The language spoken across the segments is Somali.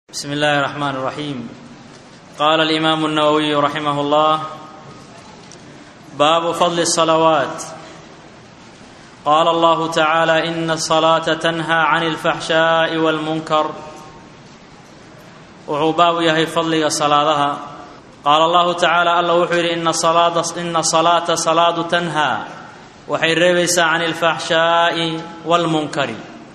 بسم الله الرحمن الرحيم قال الامام النووي رحمه الله باب فضل الصلوات قال الله تعالى ان الصلاه تنهى عن الفحشاء والمنكر wuxuu baabu yahay fadliga salaadaha qaala allahu tacaala alla wuxuu yidhi ina salaata salaadu tanhaa waxay reebaysaa can ilfaxshaa'i waalmunkari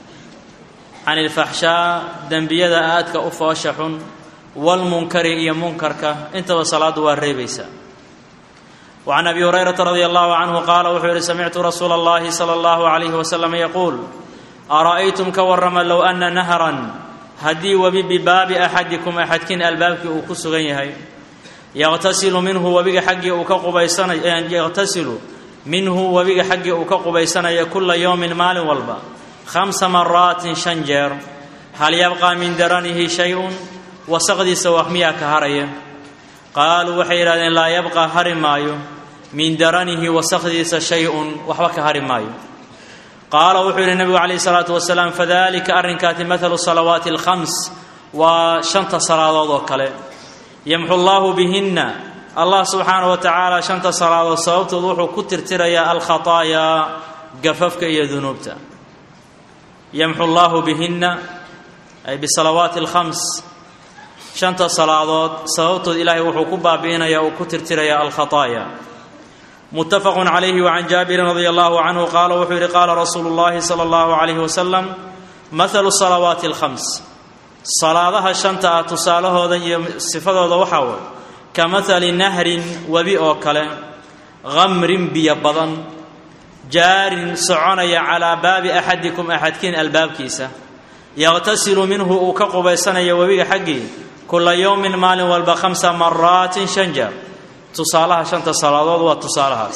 can ilfaxshaa dembiyada aadka u foosha xun waalmunkari iyo munkarka intaba salaaddu waa reebaysaa wacan abi hurayrata radia allahu canhu qaala wuxuu yidhi samictu rasuula allahi sala allahu calayhi wasalam yaquul ara'aytum ka warrama low ana nahran haddii webi bibaabi axadikum axadkiin albaabkii uu ku sugan yahay yaqtasilu minhu webiga xaggii uu ka qubaysanayo yaqtasilu minhu webiga xaggii uu ka qubaysanaya kula yowmin maalin walba khamsa maraatin shan jeer hal yabqaa min daranihi shay-un wasaqdiisa wax miyaa ka haraya qaaluu waxay yidhahdeen laa yabqaa hari maayo min daranihi wasaqdiisa shay-un waxba ka hari maayo qaala wuxuu yidhi nebigu calayhi salaatu wasalaam fadalika arrinkaati mathalu salawaati alkhams waa shanta salaadood oo kale yamxu llaahu bihinna allah subxaana wa tacaala shanta salaadood sababtood wuxuu ku tirtirayaa alkhataayaa gafafka iyo dunuubta yamxu llaahu bihinna ay bisalawaati alkhams shanta salaadood sababtood ilaahay wuxuu ku baabi'inayaa uu ku tirtirayaa alkhataaya mutafaqu calayhi wacan jaabirin radia allahu canhu qaala wuxuu yidhi qaala rasuulu llahi sala allahu calayhi wasalam mathalu salawaati alkhams salaadaha shanta ah tusaalahooda iyo sifadooda waxaa way ka mathali nahrin webi oo kale khamrin biyo badan jaarin soconaya calaa baabi axadikum axadkiin albaabkiisa yaqtasilu minhu uu ka qubaysanayo webiga xaggii kula yowmin maalin walba khamsa maraatin shan jeer tusaalaha shanta salaadood waa tusaalahaas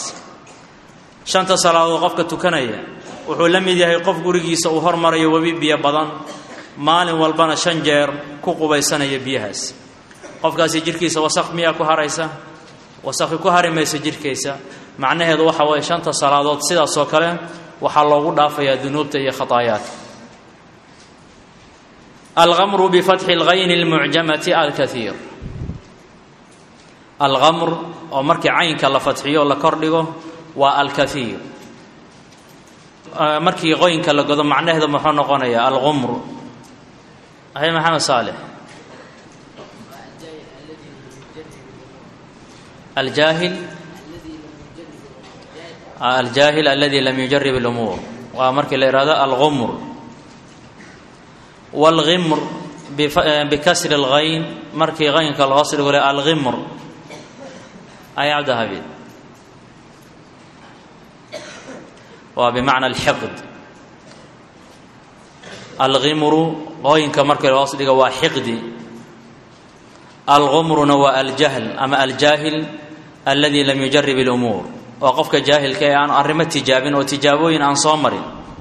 shanta salaadood qofka tukanaya wuxuu la mid yahay qof gurigiisa uu hormarayo webi biyo badan maalin walbana shan jeer ku qubaysanaya biyahaas qofkaasi jidhkiisa wasaq miyaa ku haraysa wasaqi ku hari maysa jidhkiisa macnaheedu waxa weeye shanta salaadood sidaasoo kale waxaa loogu dhaafayaa dunuubta iyo khataayaadka algamru bifatxi lgayni lmucjamati alkaiir algamr oo markii caynka la fadxiyo la kordhigo waa alkaiir markii qoynka la godo macnaheedu muxuu noqonayaa algumr hay maxamed saalix aljaahil aljaahil aladi lam yujarib اlumuur waa markii la ihahdo algumr wاlgimr bikasri اlgayn markii qaynka loos dhigo le algimr ay cabdihabiid waa bimacna alxiqd algimru qooyinka markii loos dhigo waa xiqdi algumruna waa aljahl ama aljaahil aladi lam yujarib اlumuur waa qofka jaahilka ee aan arrimo tijaabin oo tijaabooyin aan soo marin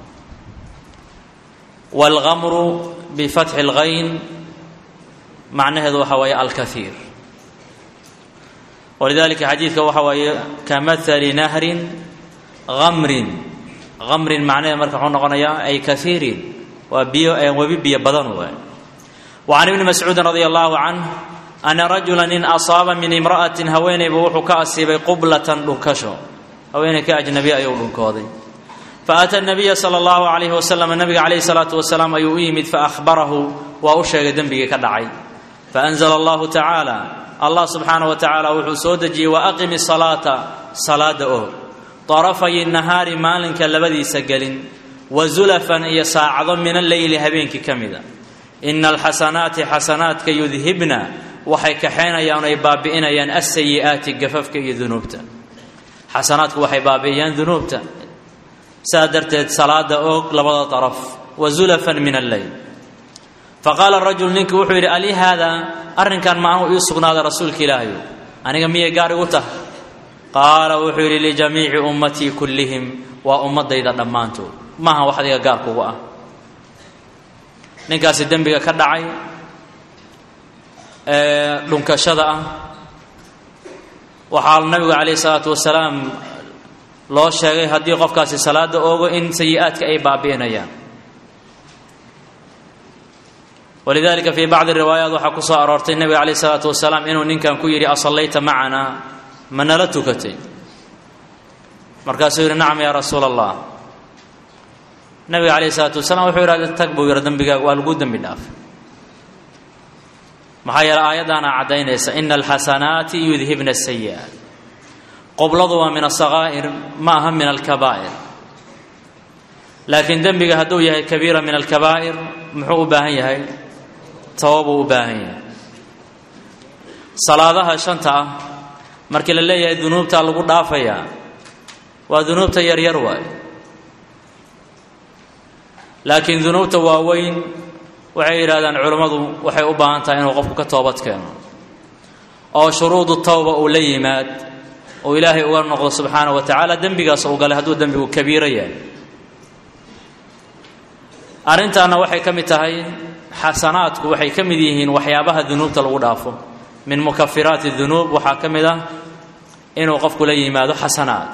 wاlgamru bifatxi اlgayn macnaheedu waxa waaye alkaiir walidalika xadiidka waxa waaye ka mahali nahrin amrin amrin macnaheed marka wuxuu noqonayaa ay kaiirin waa biyo webi biyo badan waay wa can ibni mascuudin radia allahu canh ana rajula nin asaaba min imra'atin haweenayba wuxuu ka asiibay qublatan dhunkasho haweenay ka ajnabi ayuu dhunkooday faata nabiya sala allahu calayhi wasalam nabiga calayhi salaatu wasalaam ayuu u yimid faahbarahu waa u sheegay dembigii ka dhacay faanzla allahu tacaala allah subxaana wa tacaala wuxuu soo dejiyey wa aqimi salaata salaada oog darafay nahaari maalinka labadiisa gelin wa zulafan iyo saacado min alleyli habeenkii ka mida ina alxasanaati xasanaadka yudhibna waxay kaxaynayaan ay baabi'inayaan asayi'aati gafafka iyo dunuubta xasanaadku waxay baabi'iyaan dunuubta saa darteed salaada oog labada daraf wa zulafan min alleyl faqaala rajul ninkii wuxuu yidhi ali haadaa arrinkan ma anuu ii sugnaada rasuulka ilaahayo aniga miyay gaar igu tahay qaala wuxuu yidhi lijamiici ummatii kullihim waa ummadayda dhammaantood maaha wax adiga gaar kugu ah ninkaasi dembiga ka dhacay ee dhunkashada ah waxaa nabigu calayhi salaatu wasalaam loo sheegay haddii qofkaasi salaada oogo in sayi-aadka ay baabi'inayaan walidalika fii bacdi riwaayaat waxaa ku soo aroortay nebiga calayh isalaatu wasalaam inuu ninkan ku yidhi asallayta macanaa ma nala tukatay markaasuu yidhi nacam yaa rasuula allah nabiga calayh isalaatu wasalaam wuxuu yidhahda tag buu yidhi dembigaaga waa lagu dembi dhaafay maxaa yeele aayaddaana caddaynaysa ina alxasanaati yudhibna asayi'aat qobladu waa min asakaa'ir ma aha min alkabaa'ir laakiin dembiga hadduu yahay kabiira min alkabaa'ir muxuu u baahan yahay tawabuu u baahan yahay salaadaha shanta ah markii la leeyahay dunuubtaa lagu dhaafayaa waa dunuubta yaryar waay laakiin dunuubta waaweyn waxay yidhahdaan culammadu waxay u baahan tahay inuu qofku ka toobad keeno oo shuruudu tawba uu la yimaad oo ilaahay uga noqdo subxaana wa tacaala dembigaas uu galay hadduu dembigu kabiiro yahay arrintaana waxay ka mid tahay xasanaadku waxay ka mid yihiin waxyaabaha dunuubta lagu dhaafo min mukafiraati dunuub waxaa ka mid ah inuu qofku la yimaado xasanaad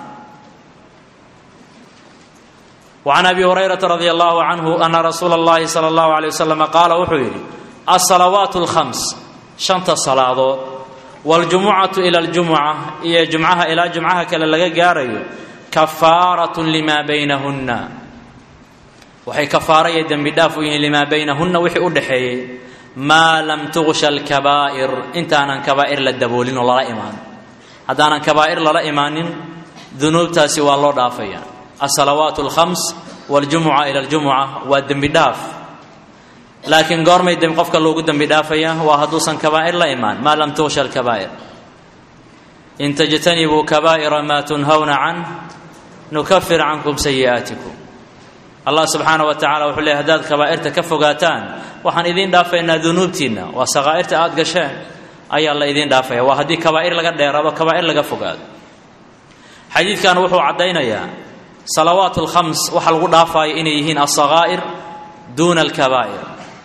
وعن أبي هريرة رضي الله عنه أن رsuuل اللhi صلى الله عليه وسلم قاaل wuxuu yidhi الصلوات الخمس شhanta صلاadood والجuمعaة إلى الجuمعة iyo جuمcaha ilaa جuمcaha kale laga gaarayo كفاaraة لma بynهuna waxay kafaara iyo dembi dhaaf u yihiin لmaa baynahuna wixii u dhaxeeyey maa lam تغشha الكبائر intaanan كباa'ر la daboolin oo lala imaan haddaanan كباa'ر lala imaanin dunuubtaasi waa loo dhaafaya الصلوات الخمس والجuمعة إلى الجuمعة waa dembi dhaaf laakiin goormay qofka loogu dembi dhaafaya waa hadduusan كباa'ر la imaan ma lam تغشha الكبائر in تجتنبوا كبائر ma تنهوna عanه نكفir canكم سيئaaتكم allah subxaana wa tacala wuxuu leey hadaad kabaa'irta ka fogaataan waxaan idiin dhaafaynaa dunuubtiinna waa sakaa'irta aada gasheen ayaa la idiin dhaafaya waa haddii kabaa'ir laga dheeraado kabaa'ir laga fogaado xadiidkan wuxuu caddaynayaa salawaat alkhams waxa lagu dhaafaayo inay yihiin alsakaa'ir duuna alkabaa'ir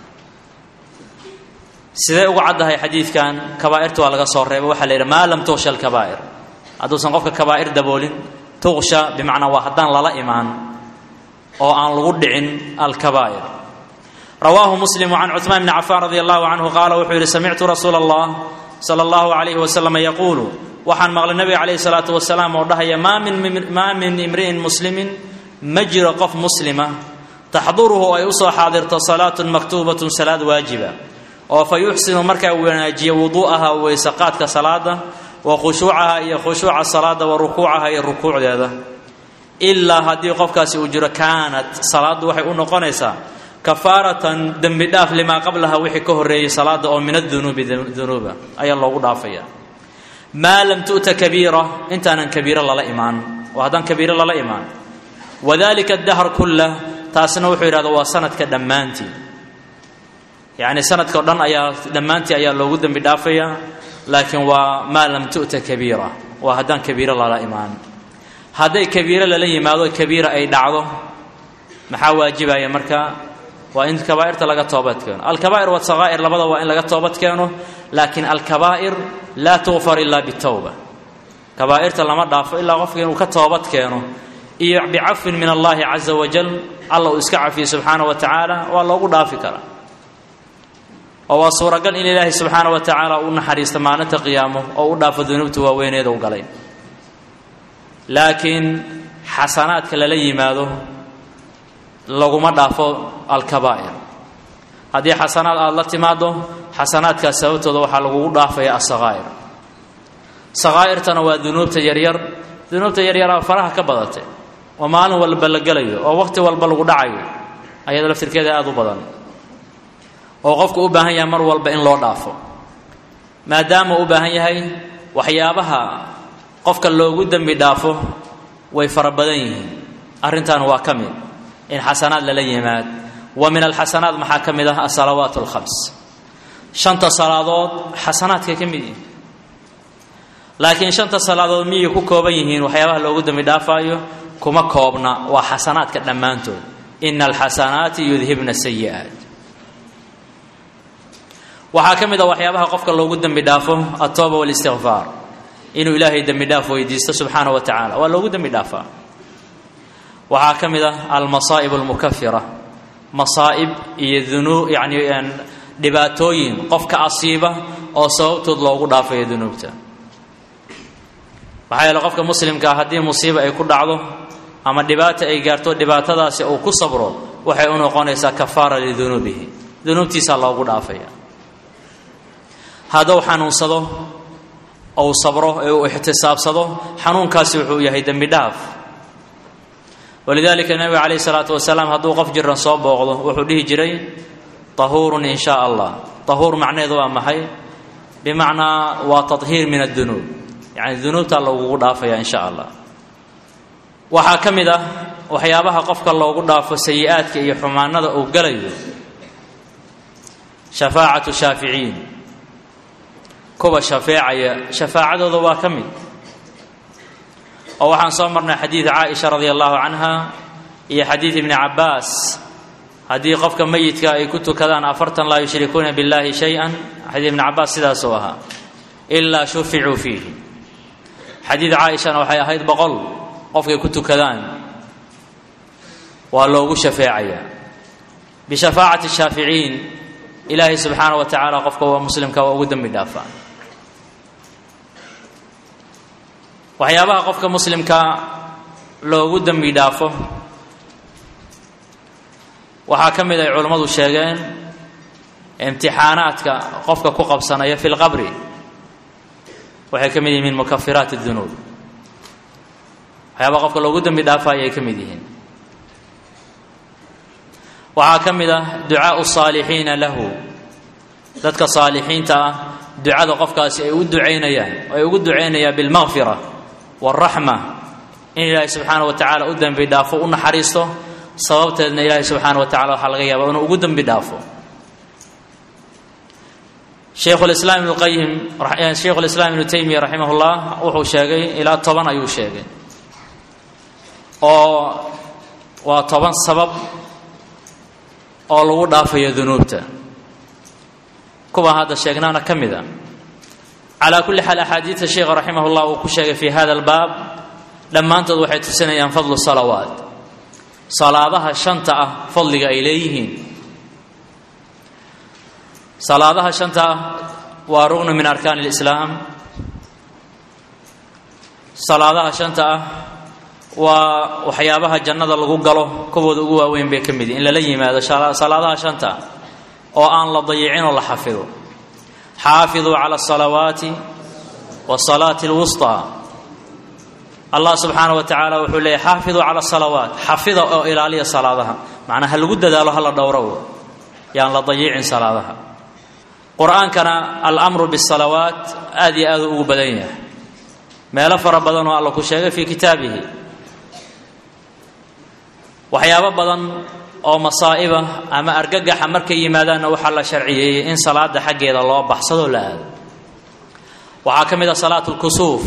sidee uga caddahay xadiidkan kabaa'irta waa laga soo reebay waxaa la yidhi maa lam tuqsha alkabaa'ir hadduusan qofka kabaa'ir daboolin tuqsha bimacnaa waa haddaan lala imaan oo aan lagu dhicin alkabaa'ir rawaahu muslim can cuثmaan bni cafaan radi allahu canhu qaala wuxuu yidhi samictu rasuula allah sala allahu alayhi wasalam yaquulu waxaan maqlay nabiga calayhi salaatu wasalaam oo dhahaya maa min imri'in muslimin ma jiro qof muslima taxduruhu ay usoo xaadirto salaatun maktuubatun salaad waajiba oo fa yuxsinu markaa wanaajiya wuduu'aha weysaqaadka salaada wa khushuucaha iyo khushuuca salaada wa rukuucaha iyo rukuucdeeda ilaa haddii qofkaasi uu jiro kaanat salaaddu waxay u noqonaysaa kafaaratan dembi dhaaf limaa qablaha wixii ka horreeyey salaada oo min adunuubi dunuuba ayaa loogu dhaafaya maa lam tu'ta kabiira intaanan kabiiro lala imaan oo haddaan kabiiro lala imaan wadalika dahr kullah taasna wuxuu yidhahda waa sanadka dhammaantii yacni sanadka o dhan ayaa dhammaantii ayaa loogu dembi dhaafaya laakiin waa maa lam tu'ta kabiira waa haddaan kabiiro lala imaan hadday kabiiro lala yimaado kabiira ay dhacdo maxaa waajibaya marka waa in kabaa'irta laga toobad keeno alkabaa'ir wasakaa'ir labada waa in laga toobad keeno laakiin alkabaa'ir laa tukfar ilaa bitowba kabaa'irta lama dhaafo ilaa qofka inuu ka toobad keeno iyo bicafwin min allahi caza wajal alla uu iska cafiyo subxaana wa tacaala waa loogu dhaafi karaa oo waa suuragal in ilaahay subxaana wa tacaala u naxariisto maalinta qiyaamo oo u dhaafo dunuubta waaweyneeda u galay laakiin xasanaadka lala yimaado laguma dhaafo alkabaa'ir haddii xasanaad aada la timaado xasanaadkaas sababtooda waxaa lagugu dhaafaya asakaa'ir sakaa'irtana waa dunuubta yaryar dunuubta yaryaraa faraha ka badatay oo maalin walba la gelayo oo waqti walba lagu dhacayo ayada laftirkeeda aada u badan oo qofku u baahan yahay mar walba in loo dhaafo maadaama u baahan yahay waxyaabaha qofka loogu dembi dhaafo way fara badan yihiin arrintan waa ka mid in xasanaad lala yimaad wa min alxasanaat maxaa ka mid ah asalawaat alkhams shanta salaadood xasanaadkay ka mid yihiin laakiin shanta salaadood miyay ku kooban yihiin waxyaabaha loogu dembi dhaafaayo kuma koobna waa xasanaadka dhammaantood ina alxasanaati yudhibna sayi'aat waxaa ka mid ah waxyaabaha qofka loogu dembi dhaafo altooba walistikfaar inuu ilaahay dembi dhaaf weydiisto subxaana wa tacaala waa loogu dembi dhaafaa waxaa ka mid ah almasaa'ib almukafira masaa'ib iyo dunuu yani dhibaatooyin qofka asiiba oo sababtood loogu dhaafayo dunuubta maxaa yeele qofka muslimkaa haddii musiiba ay ku dhacdo ama dhibaata ay gaarto dhibaatadaasi uu ku sabro waxay u noqonaysaa kafaara lidunuubihi dunuubtiisaa loogu dhaafaya hadduu xanuunsado ou sabro ee uu ixtisaabsado xanuunkaasi wuxuu yahay dembi dhaaf walidaalika nebiga calayhi salaatu wasalaam hadduu qof jiran soo booqdo wuxuu dhihi jiray tahuurun in shaa allah tahuur macnaheedu waa maxay bimacnaa waa tahiir min addunuub yacni dunuubtaa loogugu dhaafaya in sha allah waxaa ka mid ah waxyaabaha qofka loogu dhaafo sayi-aadka iyo xumaanada uu galayo shafaacatu shaaficiin kuwa shafeecaya shafaacadooda waa ka mid oo waxaan soo marnay xadiid caaisha radia allahu canha iyo xadiid ibni cabbaas haddii qofka meyidka ay ku tukadaan afartan laa yushrikuuna biاllahi shay-an xadiid ibni cabbaas sidaasuu ahaa ilaa shuficuu fiihi xadiid caaishana waxay ahayd boqol qofkay ku tukadaan waa loogu shafeecayaa bishafaacati shaaficiin ilaahay subxaana wa tacaala qofka waa muslimka waa ugu dembi dhaafaa waxyaabaha qofka muslimka loogu dembi dhaafo waxaa ka mid ay culammadu sheegeen imtixaanaadka qofka ku qabsanaya fi lqabri waxay ka mid yihiin min mukafiraat اdunuub waxyaabaha qofka loogu dembi dhaafayo ay ka mid yihiin waxaa ka mid ah ducaau saalixiina lahu dadka saalixiinta ah ducada qofkaasi ay u ducaynayaan ay ugu ducaynayaan bilmaqfira wاlraxma in ilaahay subxaana wa tacala u dembi dhaafo u naxariisto sababteedna ilaahay subxaana wa tacala waxaa laga yaaba inuu ugu dembi dhaafo shaykhulislaam ibnu qayim shaykhulislaam ibnu taymiya raximah llah wuxuu sheegay ilaa toban ayuu sheegay oo waa toban sabab oo lagu dhaafayo dunuubta kuwa hadda sheegnaana ka mid a calaa kulli xaal axaadiidta sheikha raximah llah uu ku sheegay fi hada albaab dhammaantood waxay tusinayaan fadlu salawaat salaadaha shanta ah fadliga ay leeyihiin salaadaha shanta ah waa rugnu min arkaan اlislaam salaadaha shanta ah waa waxyaabaha jannada lagu galo kuwooda ugu waaweyn bay ka mid yihin in lala yimaado salaadaha shanta oo aan la dayicin oo la xafido xaafiduu cala asalawaati wasalaati اlwusطى allah subxaana wa tacaala wuxuu leeyay xaafiduu cala asalawaat xafida oo ilaaliya salaadaha macnaa ha lagu dadaalo hala dhowrow yaan la dayicin salaadaha qur-aankana alamru bisalawaat aad iyo aaduu ugu badan yahay meelo fara badan oo alla ku sheegay fii kitaabihi waxyaabo badan oo masaa'iba ama argagaxa markay yimaadaanna waxaa la sharciyeeyey in salaada xaggeeda loo baxsadoo la aado waxaa ka mid ah salaat lkusuuf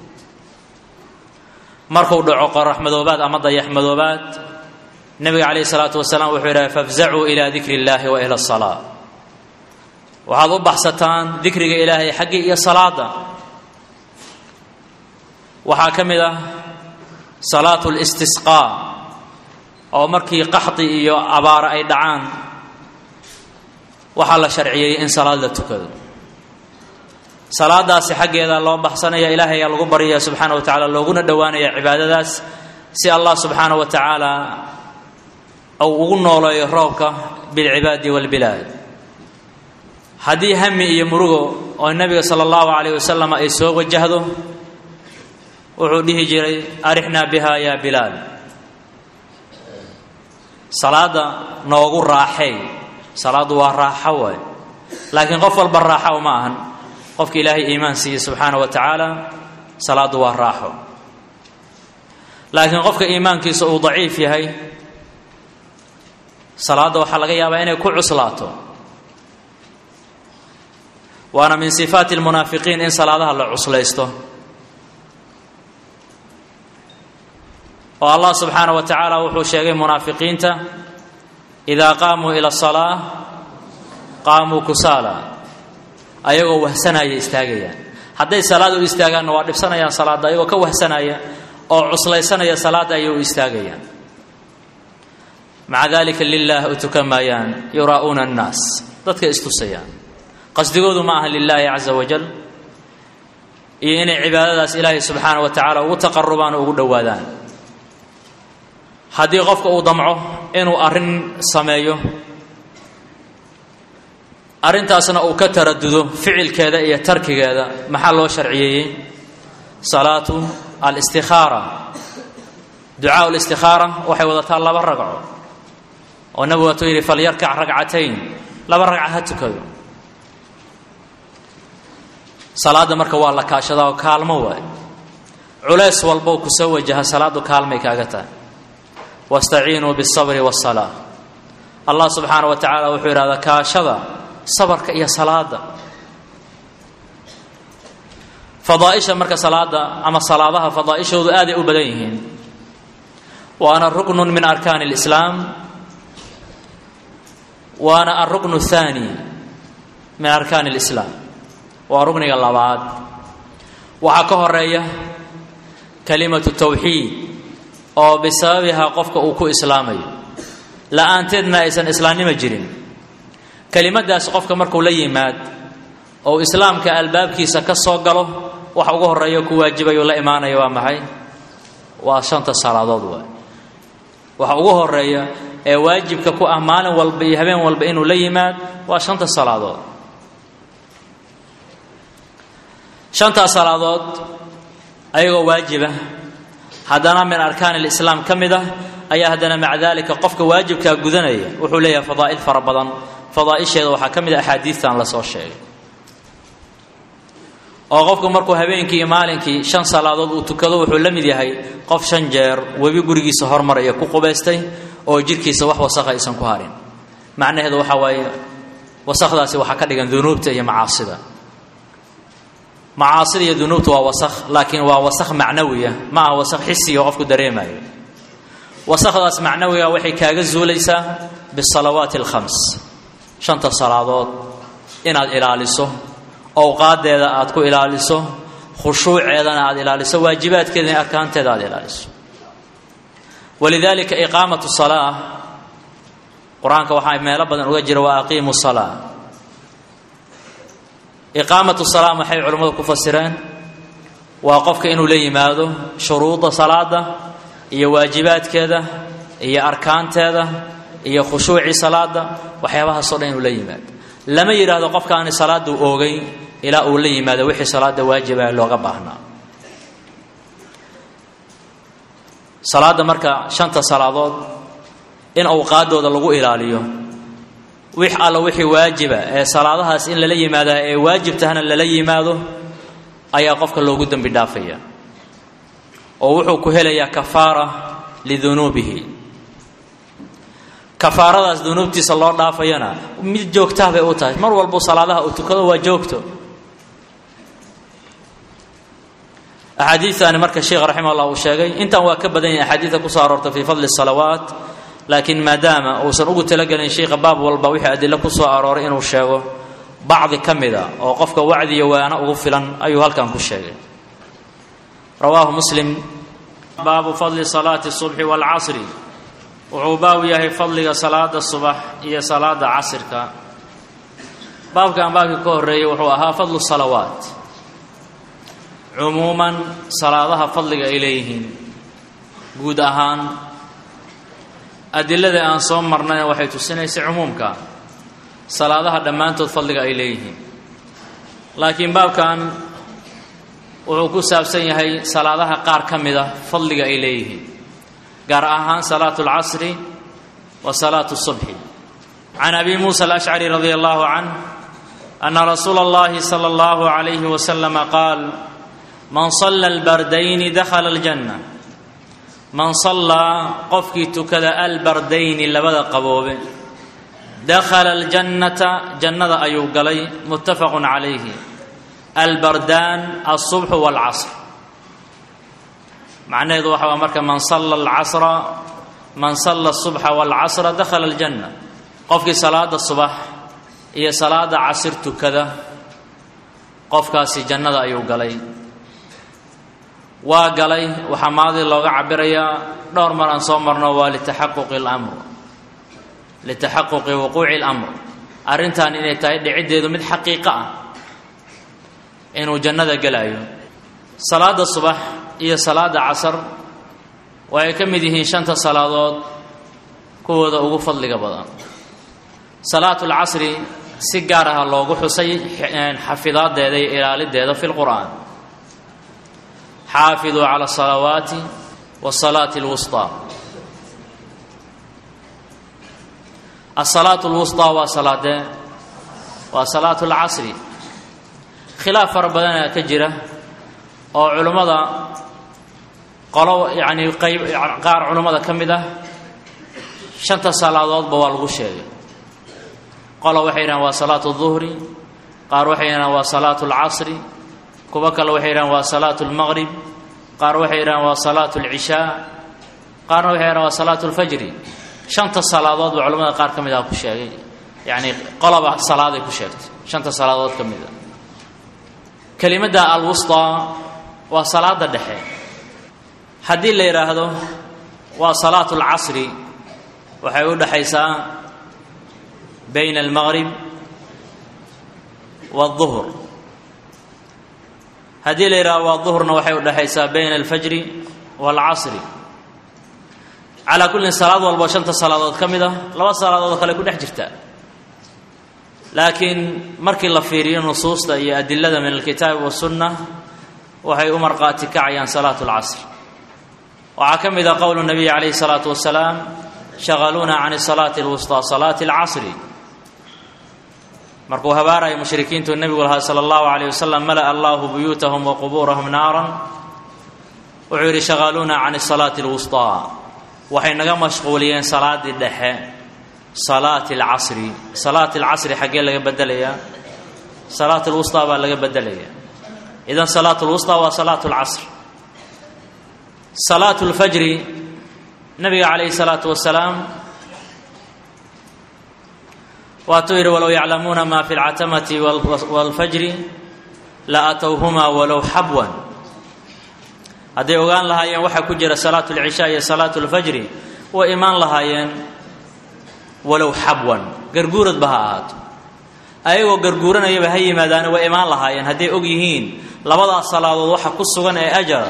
markuu dhaco qorax madoobaad ama dayax madoobaad nebiga calayhi salaatu wasalaam wuxuu yidhaha fafzacuu ilaa dikri illaahi wa ila asalaa waxaad u baxsataan dikriga ilaahay xaggii iyo salaada waxaa ka mid ah salaatu listisqaa oo markii qaxdi iyo abaara ay dhacaan waxaa la sharciyey in salaad la tukado salaadaasi xaggeeda loo baxsanaya ilaahay ayaa lagu baryaya subxaana wa tacala looguna dhowaanaya cibaadadaas si allah subxaana wa tacaala uu ugu nooleeyo roobka bilcibaadi walbilaad haddii hami iyo murugo oo nebiga sala allahu calayh wasalam ay soo wajahdo wuxuu dhihi jiray arixnaa biha yaa bilaal salaada noogu raaxay salaaddu waa raaxo waay laakiin qof walba raaxo ma ahan qofka ilaahay iimaan siiye subxaana wa tacaala salaaddu waa raaxo laakiin qofka iimaankiisa uu daciif yahay salaadda waxaa laga yaabaa inay ku cuslaato waana min sifaati lmunaafiqiin in salaadaha la cuslaysto oo allah subxaana wa tacaala wuxuu sheegay munaafiqiinta idaa qaamuu ila asalaa qaamuu kusaala ayagoo wahsanaya istaagayaan hadday salaad u istaagaanna waa dhibsanayaan salaadda ayagoo ka wahsanaya oo cuslaysanaya salaadda ayay u istaagayaan maca dalika lilah u tukan maayaan yuraa'uuna annaas dadka istusayaan qasdigoodu ma aha lilaahi caza wajal iyo inay cibaadadaas ilaahay subxaana wa tacaala ugu taqarubaan oo ugu dhowaadaan haddii qofka uu damco inuu arrin sameeyo arrintaasna uu ka taradudo ficilkeeda iyo tarkigeeda maxaa loo sharciyeeyey salaatu alistikaara ducaa listikaara waxay wadataa laba ragco oo nabigu waatuu yidhi falyarkac ragcatayn laba ragca ha tukado salaadda marka waa la kaashadaa oo kaalmo waay culays walbow ku soo wajaha salaaddu kaalmay kaaga tahay wastaciinuu biالsabri wالsalaa allah subxaana wa tacaala wuxuu yidhahdaa kaashada sabarka iyo salaada fadaaisha marka salaada ama salaadaha fadaaishoodu aaday u badan yihiin waana ruknu min arkaani اlislaam waana alruknu الthaani min arkaani اlislaam waa rukniga labaad waxaa ka horeeya kalimatu tawxiid oo bisababihaa qofka uu ku islaamayo la-aanteedna aysan islaamnimo jirin kelimadaas qofka markuu la yimaad ou islaamka albaabkiisa ka soo galo waxa ugu horeeya ku waajibayu la imaanaya waa maxay waa shanta salaadood waay waxa ugu horeeya ee waajibka ku ah maalin walba iyo habeen walba inuu la yimaad waa shanta salaadood shantaas salaadood ayagoo waajiba haddana min arkaan alislaam ka mid ah ayaa haddana maca daalika qofka waajibkaa gudanaya wuxuu leeyahay fadaa'il fara badan fadaa'isheeda waxaa ka mid a axaadiistan la soo sheegay oo qofku markuu habeenkii iyo maalinkii shan salaadood uu tukado wuxuu la mid yahay qof shan jeer webi gurigiisa hormaraya ku qubaystay oo jidhkiisa wax wasakha aysan ku harin macnaheedu waxaa waaye wasakhdaasi waxaa ka dhigan dunuubta iyo macaasida macaasida iyo dunuubta waa wasakh laakiin waa wasakh macnawiya ma aha wasakh xisiga qofku dareemayo wasakhdaas macnawiga waxay kaaga zuulaysaa bisalawaati alkhams shanta salaadood inaad ilaaliso owqaadeeda aad ku ilaaliso khushuuceedana aad ilaaliso waajibaadkeeda in arkaanteeda aad ilaaliso walidaalika iqaamatu salaa qur-aanka waxaa meelo badan uga jira wa aqiimu salaa iqaamatu salaa maxay culimmadu ku fasireen waa qofka inuu la yimaado shuruudda salaada iyo waajibaadkeeda iyo arkaanteeda iyo khushuucii salaada waxyaabahaasoo dhan inuu la yimaado lama yidhaahdo qofkaani salaaduu oogay ilaa uu la yimaado wixii salaada waajiba looga baahnaa salaadda marka shanta salaadood in awqaadooda lagu ilaaliyo wix alla wixii waajiba ee salaadahaas in lala yimaada ee waajib tahana lala yimaado ayaa qofka loogu dembi dhaafaya oo wuxuu ku helayaa kafaara lidunuubihi kafaaradaas dunuubtiisa loo dhaafayana mid joogtaha bay u tahay mar walbuu salaadaha uu tukado waa joogto axaadiiani marka sheekh raximah llah uu sheegay intan waa ka badan yahay axaadiida kusoo aroortay fii fadli salawaat laakiin maadaama uusan ugu talagelin sheikha baab walba wixii adilo ku soo arooray inuu sheego bacdi ka mida oo qofka wacdiyo waana ugu filan ayuu halkan ku sheegay rawaahu muslim baabu fadli salaati subxi waalcasri wuxuu baabu yahay fadliga salaada subax iyo salaada casirka baabkan baabkii ka horreeyey wuxuu ahaa fadlu salawaat cumuuman salaadaha fadliga ay leeyihiin guud ahaan adilada aan soo marnayna waxay tusinaysay cumuumka salaadaha dhammaantood fadliga ay leeyihiin laakiin baabkan wuxuu ku saabsan yahay salaadaha qaar ka mid a fadliga ay leeyihiin gaar ahaan salaatu اlcasri wa salaatu الصubxi can abi muusa alashcari radi allahu canh ana rasuula اllahi salى اllahu عalayhi waslama qaal man sala albardayni dakhala aljanna man sallaa qofkii tukada albardayni labada qaboobe dakhala aljannata jannada ayuu galay muttafaqun calayhi albardaan alsubxu waalcasr macnaheedu waxa waa marka man salla alcasra man salla asubxa waalcasra dakhala aljanna qofkii salaada subax iyo salaada casir tukada qofkaasi jannada ayuu galay waa galay waxaa maadi looga cabirayaa dhowr mar aan soo marno waa litaxaquqi اlamr litaxaquqi wuquuci اlamr arrintan inay tahay dhiciddeedu mid xaqiiqo ah inuu jannada gelayo salaadda subax iyo salaadda casar waxay ka mid yihiin shanta salaadood kuwooda ugu fadliga badan salaatu lcasri si gaar aha loogu xusay xafidaadeeda iyo ilaalideeda fi lqur'aan xaafiduu cala asalawaati wasalaati alwusطaa asalaatu lwusطaa waa salaadee waa salaatu lcasri khilaaf fara badanaa ka jira oo culummada qolo yacni qayb qaar culummada ka mid ah shanta salaadoodba waa lagu sheegay qola waxay yidhahan waa salaatu duhri qaar waxay yidhahan waa salaatu alcasri kuwo kale waxay yidhahan waa salaatu lmaqrib qaar waxay yidhahan waa salaatu alcishaa qaarna waxay yidhahan waa salaatu lfajri shanta salaadood ba culamada qaar ka mid ah ku sheegay yacni qolaba salaaday ku sheegtay shanta salaadood ka mid a kelimadda alwusطaa waa salaada dhexe haddii la yidhaahdo waa salaatu alcasri waxay u dhexaysaa bayna almaqrib waالظuhr haddii la yidhahdo waa duhrna waxay u dhexaysaa bayna alfajri wاlcasri calaa kullin salaad walbo shanta salaadood ka mid ah laba salaadood oo kale ku dhex jirta laakiin markii la fiiriyo nusuusta iyo adilada min alkitaabi waالsunna waxay u marqaati kacayaan salaatu اlcasr waxaa ka mid a qowl nabiy calayhi الsalaatu wasalaam shaqaluuna can salaati اlwusطى salaati اlcasri markuu habaaraya mushrikiintu nebigu lahaa sala allahu calayh wasalam mala'a allahu buyuutahum wa qubuurahum naaran wuxuu yidhi shaqaluuna can salaati اlwusطaa waxay naga mashquuliyeen salaaddii dhexe salaati alcasri salaati alcasri xaggee laga bedelayaa salaat alwusطaa baa laga bedelaya idan salaat lwusطaa waa salaatu اlcasr salaatu اlfajri nabiga calayhi الsalaatu wasalaam waatuu yidhi walow yaclamuuna ma fi اlcatamati wاlfajri la atowhuma walow xabwan hadday ogaan lahaayeen waxaa ku jira salaatu اlcishaa iyo salaatu اlfajri way imaan lahaayeen walow xabwan garguuradba ha ahaato ayagoo garguuranayaba ha yimaadaana way imaan lahaayeen hadday og yihiin labadaas salaadood waxa ku sugan ee ajara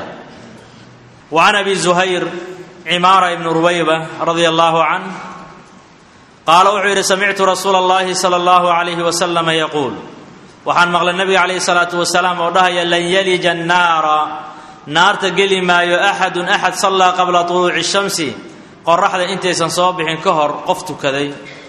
wa can abi zuhayr cimaara ibni rubayba radia allahu canh qaala wuxuu yidhi samictu rasuula اllahi salى اllahu alayhi wasalama yaquul waxaan maqlay nabiga calayhi salaatu wasalaam oo dhahaya lan yalija annaara naarta geli maayo axadun axad sallaa qabla tuluuci shamsi qoraxda intaysan soo bixin ka hor qof tukaday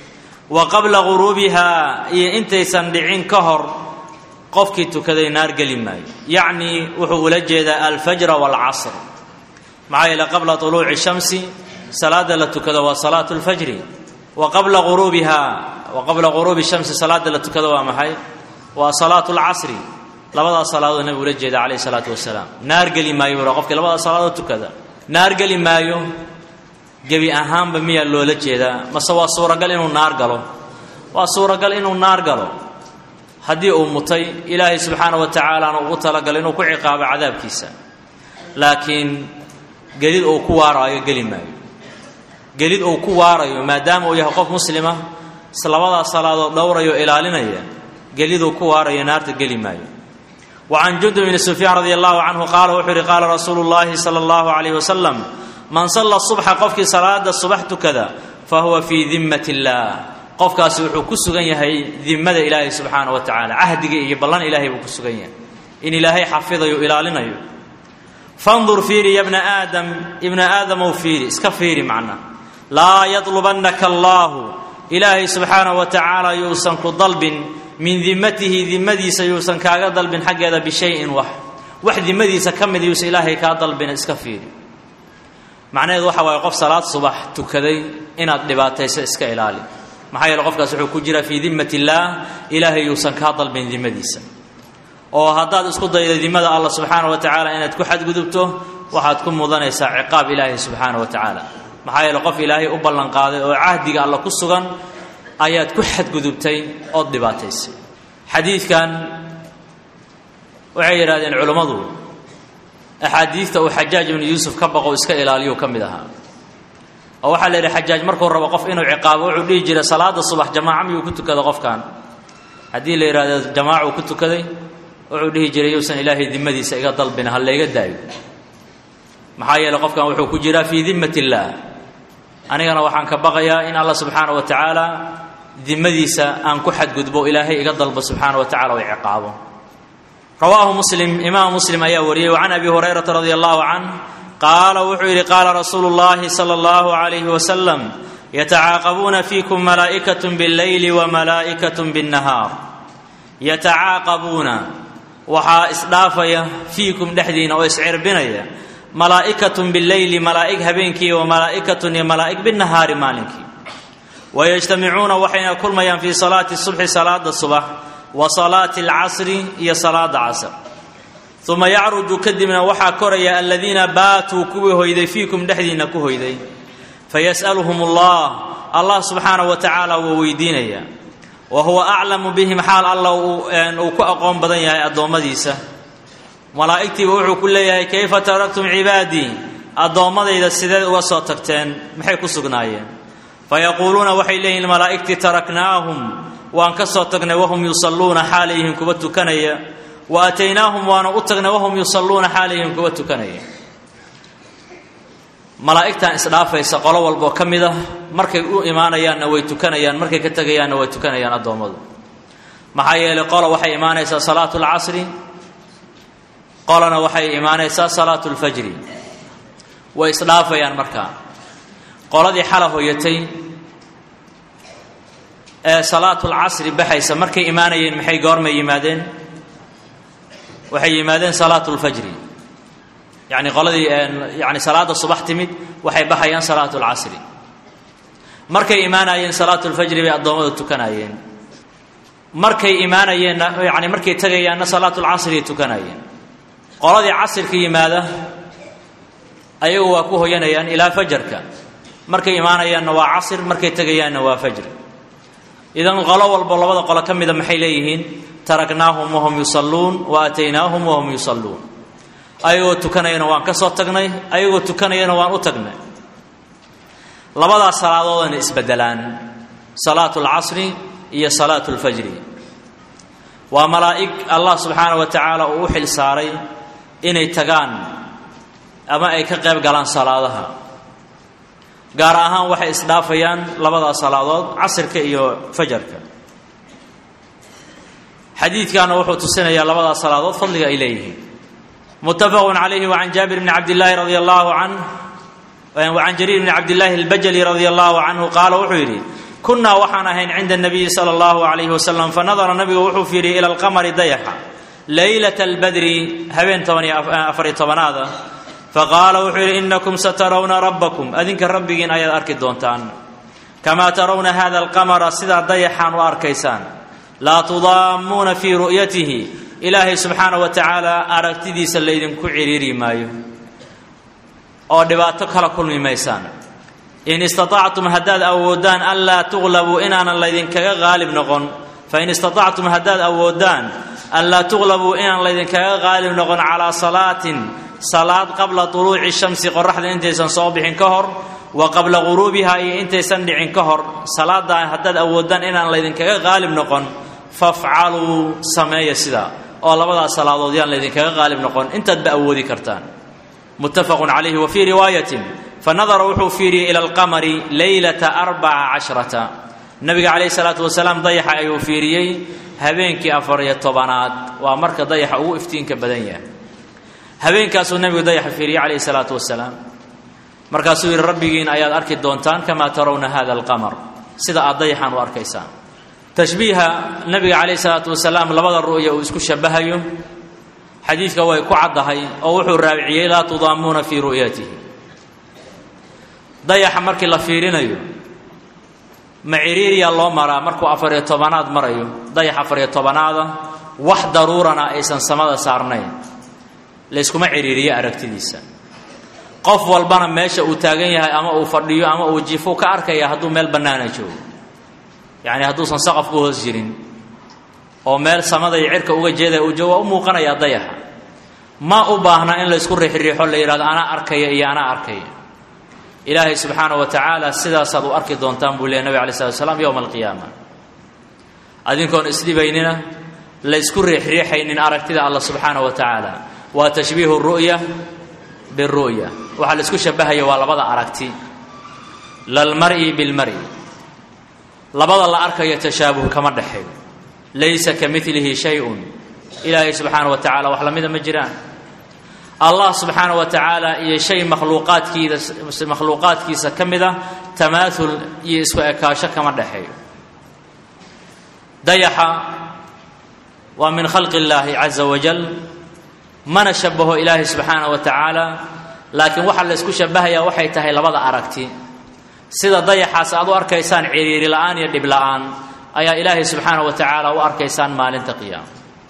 wa qabla guruubihaa iyo intaysan dhicin ka hor qofkii tukaday naar geli maayo yacnii wuxuu ula jeedaa alfajra waalcasr maxaa yeele qabla tuluuci shamsi salaada la tukado waa salaatu lfajri wa qabla guruubihaa wa qabla guruubi shamsi salaada la tukado waa maxay waa salaatu lcasri labadaas salaadood nabigu ula jeeda calayhi salaatu wasalaam naar geli maayo bura qofkii labadaas salaadood tukada naar geli maayo gebi ahaanba miyaa loola jeedaa mase waa suuragal inuu naar galo waa suuragal inuu naar galo haddii uu mutay ilaahay subxaana wa tacaalaana ugu talagalay inuu ku ciqaabo cadaabkiisa laakiin gelid uu ku waaraayo geli maayo gelid uu ku waarayo maadaama uu yahay qof muslima labadaas salaadood dhowrayo ilaalinaya geliduu ku waarayo naarta geli maayo wa can jundub bni sufyaan radi allahu canhu qaala wuxuu yihi qaala rasuulu llahi sala allahu calayh wasalam man salla subxa qofkii salaada subax tukada fa huwa fii dimmat illaah qofkaasi wuxuu ku sugan yahay dimmada ilaahay subxaana wa tacaala cahdiga iyo ballan ilaahay buu ku sugan yahay in ilaahay xafidayo ilaalinayo fandur fiiri ya bna aadam ibna aadamow fiiri iska fiiri macna laa yadlubannaka allaahu ilaahay subxaana wa tacaala yuusan ku dalbin min dimmatihi dimmadiisa yuusan kaaga dalbin xaggeeda bishayin wax wax dimmadiisa ka mid yuusan ilaahay kaa dalbin iska fiiri macnaheedu waxa waaye qof salaad subax tukaday inaad dhibaatayso iska ilaali maxaa yeele qofkaas wuxuu ku jiraa fii dimmat illaah ilaahay yuusan kaa dalbin dimmadiisa oo haddaad isku daydo dimmada allah subxaana wa tacaala inaad ku xadgudubto waxaad ku mudanaysaa ciqaab ilaahay subxaana wa tacaala maxaa yeele qof ilaahay u ballanqaaday oo cahdiga alla ku sugan ayaad ku xadgudubtay ood dhibaataysay xadiidkan waxay yidhahdeen culummadu axaadiidta uu xajaaj ibnu yuusuf ka baqo iska ilaaliyu ka mid ahaa oo waxaa la yidhi xajaaj markuu rabo qof inuu ciqaabo wuxuu dhihi jiray salaada subax jamaaca miyuu ku tukada qofkan haddii la yidhahdo jamaaca uu ku tukaday wuxuu dhihi jiray yuusan ilaahay dimadiisa iga dalbin ha layga daayo maxaa yeeley qofkan wuxuu ku jiraa fii dimmat illaah anigana waxaan ka baqayaa in allah subxaana wa tacaala dimadiisa aan ku xadgudbo ilaahay iga dalbo subxaana wa tacala o ciqaabo rawaahu muslim imaam muslim ayaa wariyey wa can abi hurayrata radia allahu canh qaala wuxuu yidhi qaala rasuulu llahi sala allahu calayhi wasalam yatacaaqabuuna fiikum malaa'ikatun billeyli wa malaa'ikatun binnahaar yatacaaqabuuna waxaa isdhaafaya fiikum dhexdiina oo iscirbinaya malaa'ikatun billeyli malaa'ig habeenkii wa malaa'ikatun iyo malaa'ig binnahaari maalinkii wayajtamicuuna waxayna kulmayaan fii salaati subxi salaada subax wa salaati alcasri iyo salaada casr uma yacruju kadibna waxaa koraya aladiina baatuu kuwii hoyday fiikum dhexdiinna ku hoyday fayas'aluhum allah allah subxaanahu wa tacaala wuu weydiinaya wa huwa aclamu bihim xaal alla uu ku aqoon badan yahay addoommadiisa malaa'igtiiba wuxuu ku leeyahay kayfa taraktum cibaadii addoommadayda sideed uga soo tagteen maxay ku sugnaayeen fayaquuluuna waxay leeyihin malaa'igtii taraknaahum waan ka soo tagnay wahum yusalluuna xaalayhim kuwa tukanaya wa ataynaahum waana u tagnay wahum yusalluuna xaalayhim kuwa tukanaya malaa'igtan isdhaafaysa qolo walboo ka mid ah markay u imaanayaanna way tukanayaan markay ka tegayaanna way tukanayaan addoommadu maxaa yeelay qolo waxay imaanaysaa salaatu lcasri qolona waxay imaanaysaa salaatu lfajri way isdhaafayaan markaa qoladii xala hoyatay ee salaatulcasri baxaysa markay imaanayeen maxay goormay yimaadeen waxay yimaadeen salaatu lfajri yacni qoladii yani salaada subax timid waxay baxayaan salaatu lcasri markay imaanayeen salaatu lfajri bay addoommada tukanayeen markay imaanayeenna yani markay tegayaanna salaatu lcasriay tukanayeen qoladii casirka yimaada ayagu waa ku hoyanayaan ilaa fajarka markay imaanayaanna waa casir markay tegayaanna waa fajr idan qolo walbo labada qolo ka mida maxay leeyihiin taraknaahum wahum yusalluun wa aataynaahum wahum yusalluun ayagoo tukanayana waan ka soo tagnay ayagoo tukanayana waan u tagnay labadaas salaadoodana isbedelaan salaatu lcasri iyo salaatu lfajri waa malaa'ig allah subxaana wa tacaala uu u xil saaray inay tagaan ama ay ka qayb galaan salaadaha gaar ahaan waxay isdhaafayaan labadaas salaadood casirka iyo fajarka xadiidkaana wuxuu tusinayaa labadaas salaadood fadliga ay leeyihiin muttafaqun calayhi wacan jaabir bni cabdillaahi radi allahu canh wacan jariir bni cabdillaahi albajali radia allahu canhu qaala wuxuu yidhi kunnaa waxaan ahayn cinda nabiyi sala allahu calayhi wasalam fa nadara nabigu wuxuu fiiriyey ila alqamari dayaxa leylata albadri habeen toban iyo afariyo tobanaada faqaala wuxuu yidhi inakum satarawna rabbakum adinka rabbigiin ayaad arki doontaan kamaa tarawna hada alqamara sidaa dayaxaan u arkaysaan laa tudaammuuna fii ru'yatihi ilaahay subxaana wa tacaala aragtidiisa laydinku ciriiri maayo oo dhibaato kala kulmi maysaan in istaطactum haddaad awoodaan anlaa tuqlabuu inaanan laydinkaga qaalib noqon fain istaطactum haddaad awoodaan anlaa tuqlabuu inaan laydinkaga qaalib noqon calaa salaatin salaad qabla طuluuci shamsi qoraxda intaysan soo bixin ka hor wa qabla guruubiha iyo intaysan dhicin ka hor salaadaa haddaad awoodaan inaan laydinkaga qaalib noqon fafcaluu sameeya sidaa oo labadaas salaadood yaan laydinkaga qaalib noqon intaadba awoodi kartaan muttafaqun calayhi wa fii riwaayatin fanadara wuxuu fiiriyey ila alqamari leylata arbaca cashrata nabiga calayhi salaatu wasalaam dayaxa ayuu fiiriyey habeenkii afariyo tobanaad waa marka dayaxa ugu iftiinka badan yahay habeenkaasuu nabigu dayaxa fiiriyey calayhi salaatu wasalaam markaasuu yidhi rabbigiin ayaad arki doontaan kamaa tarawna hada alqamar sida aad dayaxaan u arkaysaan tashbiiha nabiga calayhi salaatu wasalaam labada ru'ya uu isku shabahayo xadiidka way ku caddahay oo wuxuu raabiciyey laa tudaamuuna fii ru'yatihi dayaxa markii la fiirinayo ma ciriiriyaa loo maraa markuu afariyo tobanaad marayo dayax afariyo tobanaada wax daruurana aysan samada saarnayn layskuma ciriiriyo aragtidiisa qof walbana meesha uu taagan yahay ama uu fadhiyo ama uu jifo ka arkaya hadduu meel bannaana joogo yacni hadduusan saqaf ku hoos jirin oo meel samada iyo cirka uga jeedaya uu joogo waa u muuqanayaa dayaxa ma u baahna in laysku riixriixo la yidhahdo anaa arkaya iyo anaa arkaya ilaahay subxaana wa tacaala sidaasaad u arki doontaan buu leey nabig alay slat slam yowma alqiyaama adinkoon isdhibaynina laysku riixriixaynin aragtida alla subxaana wa tacaala waa tashbiihu ru'ya biru'ya waxaa laisku shabahaya waa labada aragti lalmar'i bilmar'i labada la arkayo tashaabuh kama dhexeeyo laysa ka milihi shay-un ilaahay subxaana wa tacala wax lamida ma jiraan allah subxaana wa tacaala iyo shay makhluuqaadkiida makhluuqaadkiisa ka mid a tamaahul iyo isku ekaasho kama dhexeeyo dayaxa waa min khalqi illaahi caza wajal mana shabaho ilaahay subxaana wa tacaala laakiin waxaa la ysku shabahayaa waxay tahay labada aragti sida dayaxaas aad u arkaysaan ciriiri la'aan iyo dhib la'aan ayaa ilaahay subxaana wa tacaala u arkaysaan maalinta qiyaama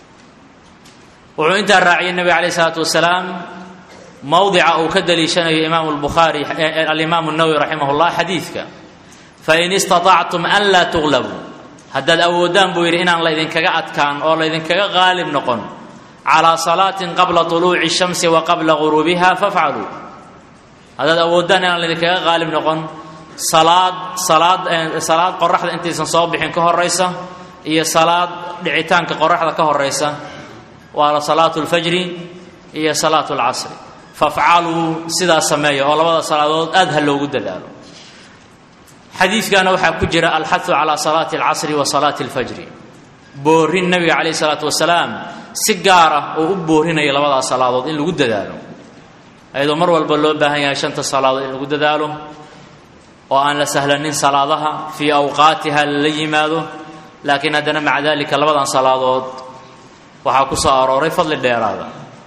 wuxuu intaa raaciyey nebiga calayh isalaatu wasalaam mowdica uu ka daliishanayo imaamu lbukhaari alimaamu nawowi raximah llah xadiidka fain istaطactum an laa tuglabuu haddaad awoodaan buu yidhi inaan laydinkaga adkaan oo laydinkaga qaalib noqon calaa salaatin qabla طuluuci الshamsi wa qabla guruubiha fafcaluu haddaad awoodaan inaan laydinkaga qaalib noqon salaad salaad salaad qoraxda intaysan soo bixin ka horaysa iyo salaad dhicitaanka qoraxda ka horaysa waa salaatu اlfajri iyo salaatu اlcasri fafcaluu sidaa sameeya oo labada salaadood aad ha loogu dadaalo xadiidkana waxaa ku jira alxahu calaa salaati اlcasri wa salaati اlfajri boorin nabiga calayh isalaatu wasalaam si gaar ah oo u boorinaya labadaas salaadood in lagu dadaalo ayadoo mar walba loo baahan yahay shanta salaadood in lagu dadaalo oo aan la sahlanin salaadaha fii awqaatiha lala yimaado laakiin haddana maca dalika labadan salaadood waxaa ku soo arooray fadli dheeraada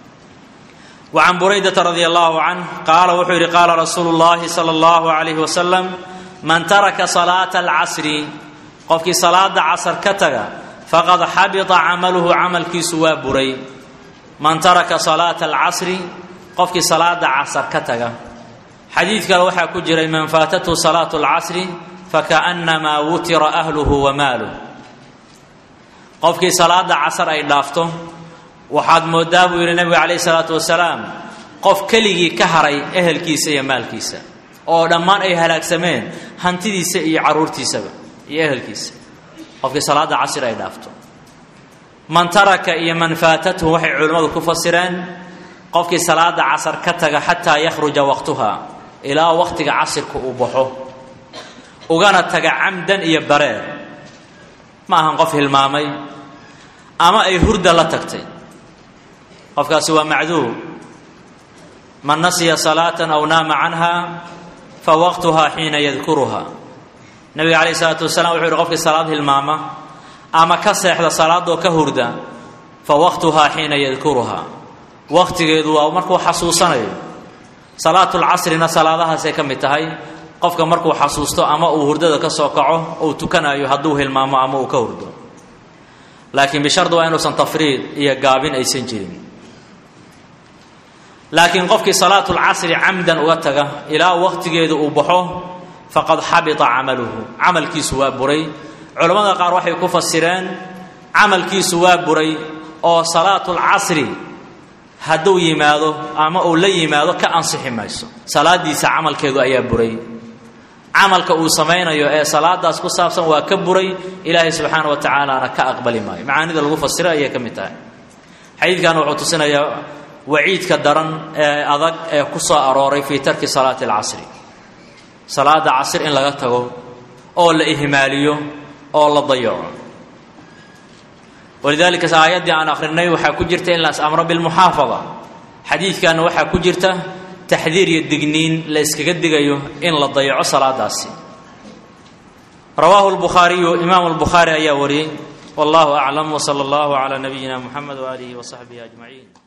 wa can buraydata radia allahu canh qaala wuxuu yidhi qaala rasuulu llahi sala allahu calayhi wasalam man taraka salaata alcasri qofkii salaada casar ka taga faqad xabita camaluhu camalkiisu waa buray man taraka salaata alcasri qofkii salaada casar ka taga xadiid kale waxaa ku jiray man faatathu salaatu alcasri fakaannamaa wutira ahluhu wa maaluh qofkii salaada casar ay dhaafto waxaad moodaa buu yidhi nebigu calayhi salaatu wasalaam qof keligii ka haray ehelkiisa iyo maalkiisa oo dhammaan ay halaagsameen hantidiisa iyo caruurtiisaba iyo ehelkiisa qofkii salaada casir ay dhaafto man taraka iyo man faatathu waxay culimmadu ku fasireen qofkii salaada casar ka taga xataa yakhruja waqtuha ilaa waqtiga casirka uu baxo ugana taga camdan iyo bareer ma ahan qof hilmaamay ama ay hurda la tagtay qofkaasi waa macduur man nasiya salaatan aw naama canha fa waqtuha xiina yadkuruha nabiga calayh isalaatu wasalaam wuxuu yihi qofkii salaad hilmaama ama ka seexda salaadoo ka hurda fa waqtuhaa xiina yadkuruha waqtigeedu waa markuu xasuusanayo salaatulcasrina salaadahaasay ka mid tahay qofka markuu xasuusto ama uu hurdada ka soo kaco uu tukanayo hadduu hilmaamo ama uu ka hurdo laakiin bishardi waa inuusan tafriid iyo gaabin aysan jirin laakiin qofkii salaatulcasri camdan uga taga ilaa waqtigeedu uu baxo faqad xabita camaluhu camalkiisu waa buray culammada qaar waxay ku fasireen camalkiisu waa buray oo salaatulcasri hadduu yimaado ama uu la yimaado ka ansixi mayso salaadiisa camalkeedu ayaa buray camalka uu samaynayo ee salaadaas ku saabsan waa ka buray ilaahay subxaana wa tacaalaana ka aqbali maayo macaanida lagu fasiro ayay ka mid tahay xadiidkan wuxuu tusinayaa waciidka daran ee adag ee ku soo arooray fii tarki salaati alcasri salaada casr in laga tago oo la ihmaaliyo oo la dayaco walidaalika aayaddii aan akhrinay waxaa ku jirta in las amro bilmuxaafada xadiidkanna waxaa ku jirta taxdiir iyo digniin la yskaga digayo in la dayaco salaadaasi rawaahu lbukhaariyu imaamu lbukhaari ayaa wariyey wallahu aclam wsala allahu calaa nabiyina muxamed waaalihi wasaxbihi ajmaciin